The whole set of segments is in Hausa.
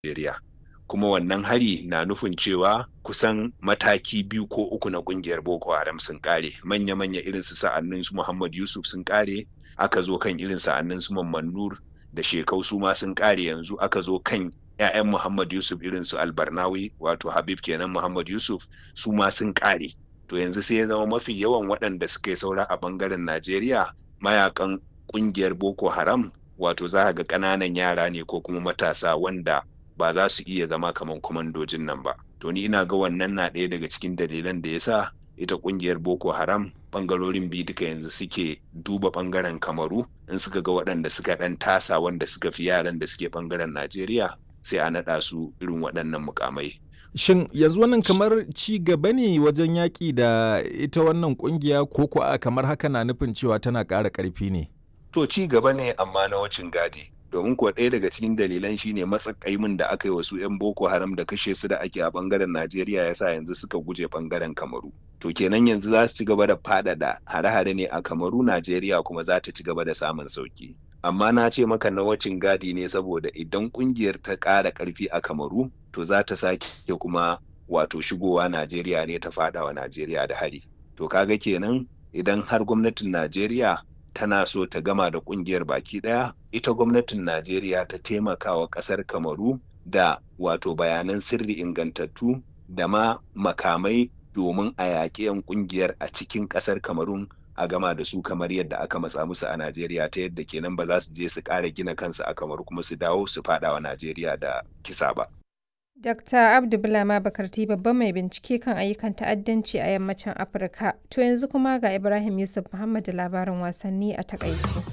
Najeriya. Kuma wannan hari na nufin cewa kusan mataki biyu ko uku na kungiyar Boko Haram sun kare. Manya-manya irin su sa'annin su Muhammad Yusuf sun kare, aka zo kan irin sa'annin su Mamman Nur da Shekau su ma sun kare yanzu aka zo kan 'ya'yan Muhammad Yusuf irin su Albarnawi wato Habib kenan Muhammad Yusuf su ma sun kare. To yanzu sai ya zama mafi yawan waɗanda suka yi saura a bangaren Najeriya mayakan kungiyar Boko Haram wato za ga ƙananan yara ne ko kuma matasa wanda ba za su iya zama kamar kwamandojin nan ba. To ni ina ga wannan na ɗaya daga cikin dalilan da ya sa ita kungiyar Boko Haram bangarorin biyu duka yanzu suke duba bangaren Kamaru in suka ga waɗanda suka ɗan tasa wanda suka fi yaran da suke bangaren Najeriya sai a naɗa su irin waɗannan mukamai. Shin yanzu wannan kamar ci gaba ne wajen yaƙi da ita wannan ƙungiya ko ko a kamar haka na nufin cewa tana ƙara ƙarfi ne? To ci gaba ne amma na wacin gadi. Domin kuwa ɗaya daga cikin dalilan shine matsakaimin da aka yi wasu 'yan Boko Haram da kashe su da ake a ɓangaren Najeriya yasa yanzu suka guje ɓangaren Kamaru. To kenan yanzu za su ci gaba da faɗaɗa hare-hare ne a Kamaru Najeriya kuma za ta ci gaba da samun sauki. Amma na ce maka na wacin gadi ne saboda idan ƙungiyar ta ƙara ƙarfi a Kamaru to za ta sake kuma wato shigowa Najeriya ne ta faɗawa Najeriya da hari. To kaga kenan idan har gwamnatin Najeriya tana so ta gama da kungiyar baki daya ita gwamnatin najeriya ta taimaka wa kasar kamaru da wato bayanan sirri ingantattu da ma makamai domin a yaƙi 'yan kungiyar a cikin kasar kamarun a gama da su kamar yadda aka matsa musu a najeriya ta yadda kenan ba za su je su ƙara gina kansu a kamaru kuma su dawo su faɗa wa najeriya da kisa ba Dr. Abdu Bulama Bakarti babban mai bincike kan ayyukan ta'addanci a yammacin Afirka. To yanzu kuma ga Ibrahim Yusuf Muhammad da labarin wasanni a takaice.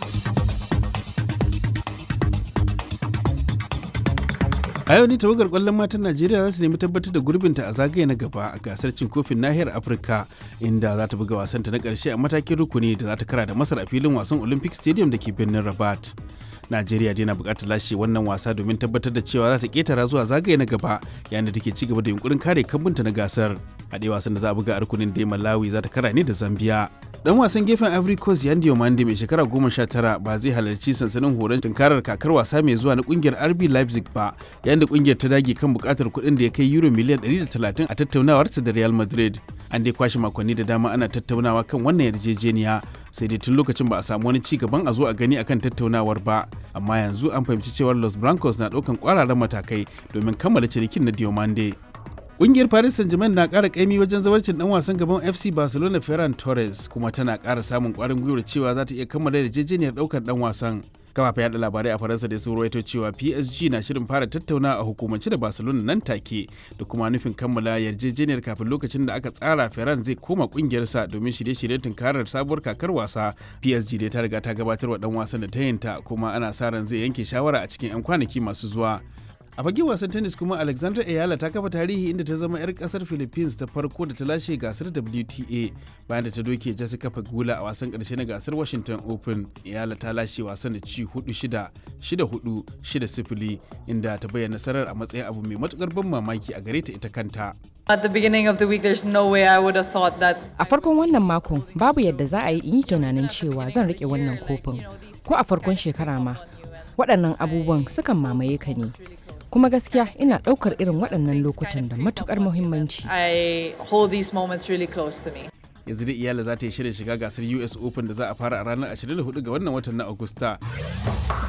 a yau ne tawagar kwallon matan najeriya za su nemi tabbatar da gurbinta a zagaye na gaba a gasar cin kofin nahiyar afirka inda za ta buga wasanta na karshe a matakin rukuni da za ta kara da masar a filin wasan olympic stadium da ke birnin rabat Najeriya dai na bukatar lashe wannan wasa domin tabbatar da cewa za ta ketara zuwa zagaye na gaba yayin da take ci gaba da yunkurin kare kambunta na gasar. A ɗaya wasan da za a buga a rukunin da Malawi za ta kara ne da Zambia. Dan wasan gefen Ivory Coast Yandi Omande mai shekara goma sha tara ba zai halarci sansanin horon tunkarar kakar wasa mai zuwa na kungiyar RB Leipzig ba yayin da kungiyar ta dage kan bukatar kuɗin da ya kai euro miliyan 130 a tattaunawarta da Real Madrid. An dai kwashe makonni da dama ana tattaunawa kan wannan yarjejeniya sai dai tun lokacin ba a samu wani ci gaban a zo a gani akan tattaunawar ba amma yanzu an fahimci cewar los blancos na ɗaukan kwararan matakai domin kammala cinikin na diomande Ƙungiyar Paris Saint-Germain na ƙara ƙaimi wajen zawarcin ɗan wasan gaban FC Barcelona Ferran Torres kuma tana ƙara samun ƙwarin gwiwar cewa za ta iya kammala yarjejeniyar ɗaukar ɗan wasan. kafafen yada labarai a faransa da sun rawaito cewa psg na shirin fara tattauna a hukumance da barcelona nan take da kuma nufin kammala yarjejeniyar kafin lokacin da aka tsara ferran zai koma kungiyarsa domin shirye-shiryen tunkarar sabuwar kakar wasa psg dai ta riga ta gabatar wa dan wasan da ta yinta kuma ana sa ran zai yanke shawara a cikin 'yan kwanaki masu zuwa a fagen wasan tennis kuma alexandra ayala ta kafa tarihi inda ta zama 'yar kasar philippines ta farko da ta lashe gasar wta bayan da ta doke jessica pagula a wasan karshe na gasar washington open ayala ta lashe wasan da ci 4-6 6-4 6-0 inda ta bayyana nasarar a matsayin abu mai matukar ban mamaki a gare ta ita kanta At the beginning of the week, there's no way I would have thought that. A farkon wannan makon babu yadda za a yi in yi tunanin cewa zan rike wannan kofin ko a farkon shekara ma waɗannan abubuwan sukan mamaye ka ne kuma gaskiya ina ɗaukar irin waɗannan lokutan da matukar muhimmanci. I hold these moments really close to me. yanzu da iyala za ta yi shirin shiga gasar us open da za a fara a ranar 24 ga wannan watan na agusta